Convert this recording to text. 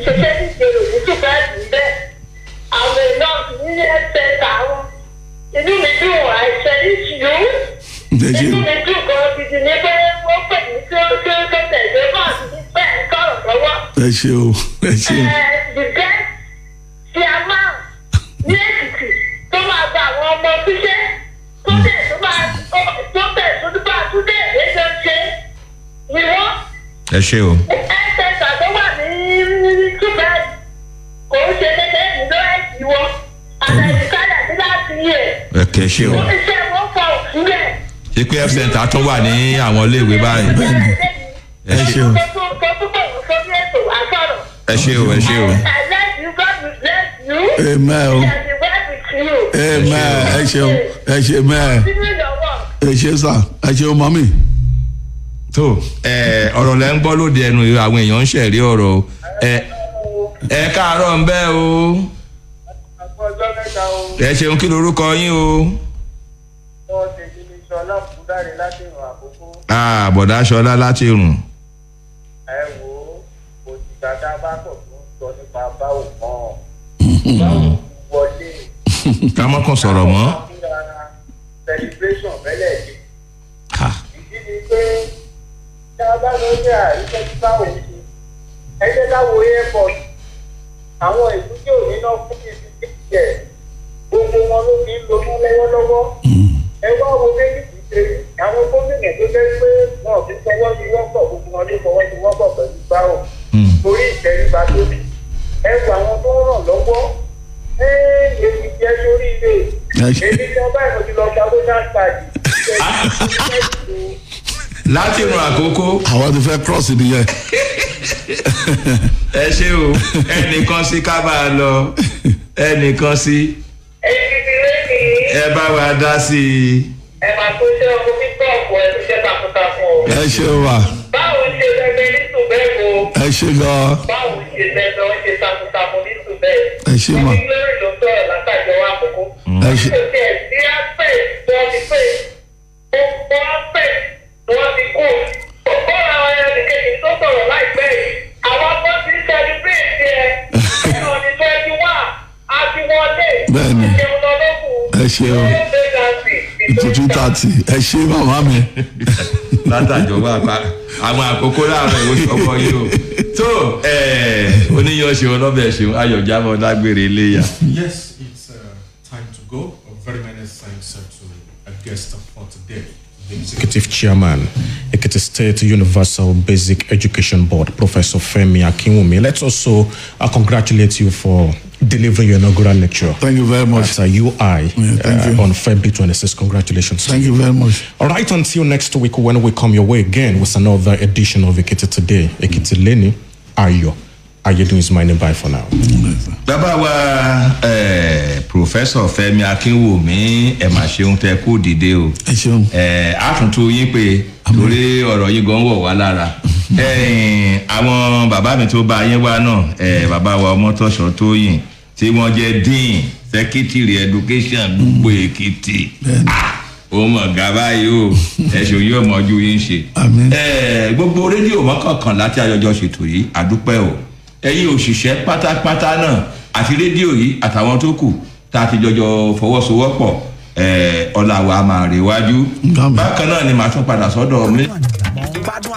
ṣiṣẹ́ ní ìṣòro ní ṣùgbọ́n bẹ́ẹ̀ àwọn èèyàn ní ẹsẹ̀ àwọn inú mi dùn àìsàn ìṣìyú ẹ ṣe inú mi dùn gan gidi ní pé wọ́n pè mí tí ó tí ó tó tẹ̀lé bá àti ní bẹ́ẹ̀ sọ̀rọ̀ lọ́wọ́. ẹ ṣe o ẹ ṣe o the best ti a máa ní èkìtì tó máa gba àwọn ọmọ ṣiṣẹ́ tó tẹ̀ tó máa tó tẹ̀ tó tó bá tó dé èdè ṣe ni wọ́n ẹ ṣe o ẹ̀ẹ́dẹ̀gbà tó wà ní túbẹ̀ kò ń ṣe dédé ìlú ẹ̀sìn wọn àtẹ̀síkáyà sí láti yẹ ẹ kẹ ṣe o iṣẹ́ wọn fọ òsúlẹ̀. ṣé pé f center tún wà ní àwọn iléèwé báyìí ẹ ṣe o tó tó tó bọ̀ wọ́n sórí ètò àsọ̀rọ̀. ẹ ṣe o ẹ ṣe o I let you God will bless you. amen o And the word with you. amen ẹ ṣe o ẹ ṣe amen Continue your work. ẹ ṣe sà ẹ ṣe o mọ́mì tó ẹ ọ̀rọ̀ lẹ́ ń gbọ́ lóde ẹnu àwọn èèyàn ń ṣẹ̀rí ọ̀rọ̀ o ẹ ẹ káàárọ̀ ń bẹ́ o àpò ọjọ́ mẹ́ta o ẹ ṣeun kí lorúkọ yín o wọ́n ti di ní sọlá fúdáre láti ìrìn àkókò Ah, bọ̀dá ṣọlá láti rùn ẹ wò ó òṣìṣẹ́ tá a bá pọ̀ tó ń sọ nípa báwo kan báwo wọlé ká mọ́kàn sọ̀rọ̀ mọ́ celebration bẹ́lẹ̀ ni Ha, ìdí ni pé tá a bá lọ sí àríṣẹ́ tí báwo ṣe ẹ jẹ́ ká wo airport àwọn ìlú tí ò ní náà fún mi ti jẹ́ gbogbo wọn ló fi ń lo mọ́ lọ́wọ́lọ́wọ́ ẹ wá wo méjì tí ṣe àwọn gómìnà tó jẹ́ pé wọn ò fi fọwọ́ sí wọ́pọ̀ gbogbo wọn ló fọwọ́ sí wọ́pọ̀ pẹ̀lú báwo Hmm. torí ìtẹríba tó ní ẹ wo àwọn tó ń ràn lọ́wọ́ ẹ èyí jẹ́ sórí ilé ẹ ṣe èmi tí wọ́n báyìí mo ti lọ gba voters card láti rùn àkókò àwọn ti fẹ́ cross nìyẹn ẹ ṣe o ẹnìkan sí ká bá a lọ ẹnìkan sí Èyí ti lé ní ẹ bá wa dá sí i ẹ máa tó ṣe ọkọ pípọ̀ ọ̀pọ̀ ẹ̀ tó ṣe takuntakun o. ẹ ṣe wà Báwo ṣe lẹ́gbẹ́ ní Tùbẹ́ẹ̀kọ? ẹ ṣe gan Báwo ṣe lẹ́gbẹ́ ó ṣe takuntakun ní Tùbẹ́ẹ̀? ẹ ṣe mà Ẹni lórí ló sọ̀rọ̀ látàjọ wa àkókò. ẹ ṣe Kò tiẹ̀ sí aspect tí wọ́n ti pè. Gbogbo aspect tí wọ́n ti kú. Ọ̀pọ̀ àwọn ẹni kejì tó sọ̀rọ̀ láìpẹ́ yìí. Àwọn ọmọ ti ń celebrate ẹ̀. Ẹ̀rọ ní twenty one. A ti wọlé. Bẹ́ẹ̀ni. Ìjẹun lọ lókun. ẹ ṣe o tuntun tààtì ẹ ṣe màmá mi látàjọba àpá àwọn àkókò láàárọ̀ ìwé ọkọ yìí o tó ẹ oníyan ṣeun ọlọ́bẹ̀ ṣeun ayọ̀jábọ̀ dágbére iléyà. Yes, it's uh, time to go. A very many thanks uh, to a guest for today. The Executive Chairman, Ekiti State Universal Basic Education Board, Professor Femi Akinwumi. Let's also uh, congratulate you for delivering your inaugural lecture thank you very much at uh, UI thank uh, you. on February 26. Congratulations. to thank you very much All right, until next week when we come your way again with another edition of Ekiti Today. Ekiti Leni, Ayo. Ayedun is my name. Bye for now. bàbá wa eh, pòfẹ́sọ̀ fẹ́mi akínwùmí ẹ̀ mà ṣeun tẹ kó dìde o ẹ ṣeun eh, àtúntò yín pé torí ọ̀rọ̀ yìí gan wọ̀ wá lára Eh, àwọn bàbá mi tó bá yín wá náà eh, bàbá wa ọmọtọ́ṣọ́ tóyìn tí wọ́n jẹ́ dean secretary education gbogbo èkìtì Ah, ó mọ̀ gá báyìí o ẹ̀sùn yóò mọ̀jú yín ṣe Àmín. Eh, gbogbo rédíò mọ́kànkan láti ayọjọ́ ṣètò yìí àdúpẹ́ o ẹ̀yin òṣìṣẹ́ pátápátá náà àti rédíò yìí àtàwọn tó kù tá a ti jọjọ fọwọ́sowọ́pọ̀ eh, ọ̀la wa máa rèwájú Àmín. bákan náà ni màá tún padà sọ́dọ̀ mi. gbádùn